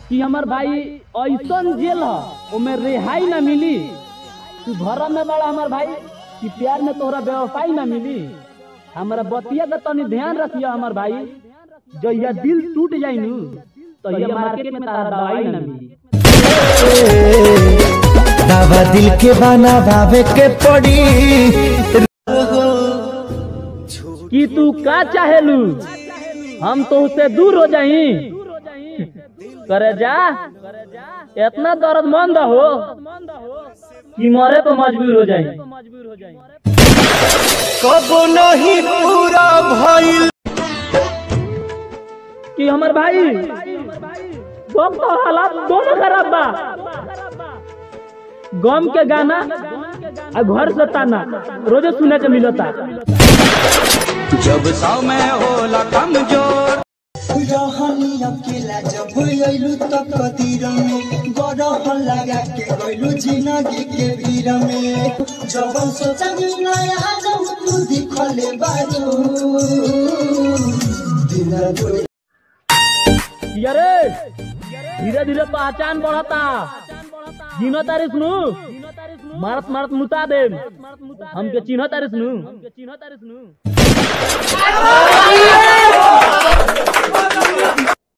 कि हमार भाई ऐसन जेल ह ओमे रिहाई ना मिली तू घर में बड़ा हमार भाई कि प्यार में तोहरा व्यवसाय ना मिली हमारा बतिया का तनी ध्यान रखिया हमार भाई जो यह दिल टूट जाई नु तो यह मार्केट में तारा दवाई ना मिली दावा दिल के बना भावे के पड़ी कि तू का चाहेलू हम तो उससे दूर हो जाई करे जा इतना दर्दमंद हो कि मरे पे मजबूर हो जाई कबो नहीं पूरा भइल कि हमर भाई गम तो हालात दोनों खराब बा गम के गाना आ घर से ताना रोजे सुने के मिलता जब समय होला कमजोर रहनी अकेला जब अइलू त कदीर में गरह लगा के गइलू जिंदगी के भीड़ में जब सोचनी नया जब तू दिखले बारू दिल तोड़ अरे धीरे धीरे पहचान बढ़ता चिन्ह तारिस नु मारत मारत मुता दे हमके चिन्ह तारिस नु